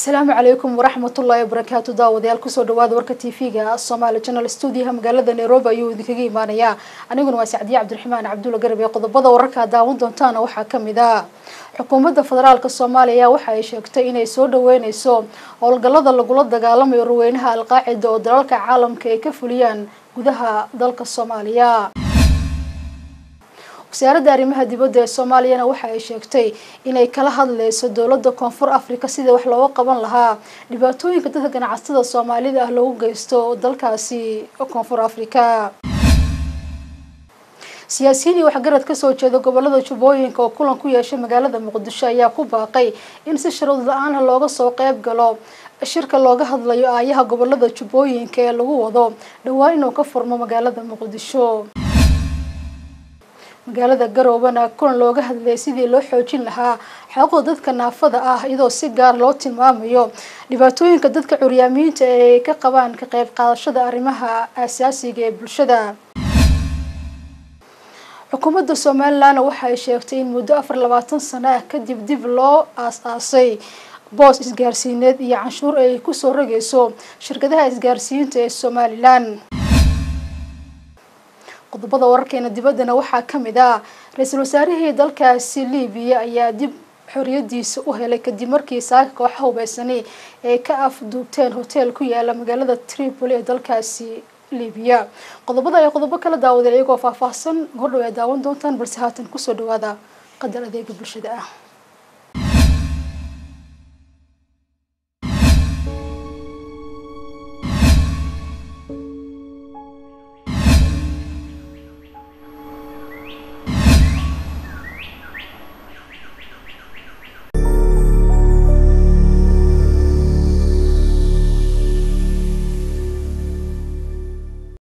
asalaamu calaykum waraxmatullaahi wabarakaatu daawadayaal kusoo dhawaada warka t v-ga somaali channel stuudiyaha magaalada nairobi ayuu idinkaga imaanayaa aniguna waa sacdiye cabdiraxmaan cabdulla garab ee qodobada wararkaa daawan doontaana waxaa kamid a xukuumadda federaalk soomaaliya waxa ay sheegtay inay soo dhaweyneyso howlgalada lagula dagaalamayo ruweynaha alqaacida oo dalalka caalamka ay ka fuliyaan gudaha dalka soomaaliya wasaaradda arrimaha dibadda ee soomaaliyana waxa ay sheegtay inay kala hadleyso dowladda koonfur africa sidii wax looga qaban lahaa dhibaatooyinka dadka ganacsatada soomaalida ah loogu geysto dalkaasi koonfur africa siyaasiyiin iyo waxgarad kasoo jeeda gobolada jubbooyinka oo kulan ku yeeshay magaalada muqdisho ayaa ku baaqay in si shuruud la-aanah looga soo qeyb galo shirka looga hadlayo aayaha gobolada jubbooyinka ee lagu wado dhowaan inuu ka furmo magaalada muqdisho magaalada garoobana kulan looga hadlayay sidii loo xoojin lahaa xaquuqda dadka naafada ah iyadoo si gaar loo tilmaamayo dhibaatooyinka dadka curyaamiyiinta ee ka qabaan ka qeyb qaadashada arrimaha aasaasiga ee bulshada xukuumadda somalilan waxa ay sheegtay in muddo afar labaatan sano ah kadib dib loo aas-aasay boos isgaarsiineed iyo canshuur ay kusoo rogeyso shirkadaha isgaarsiinta ee somalilan qodobada wararkeena dibaddana waxaa kamid ah ra-iisul wasaarihii dalkaasi libiya ayaa dib xoriyadiisa u helay kadib markii saaka kooxa hubeysani ay ka afduubteen hotel ku yaala magaalada tripoli ee dalkaasi libiya qodobada ayaa qodobo kala daawadeen iyagoo faahfaahsan hordhow ay daawan doontaan balse haatan kusoo dhawaada qadar adeega bulshada ah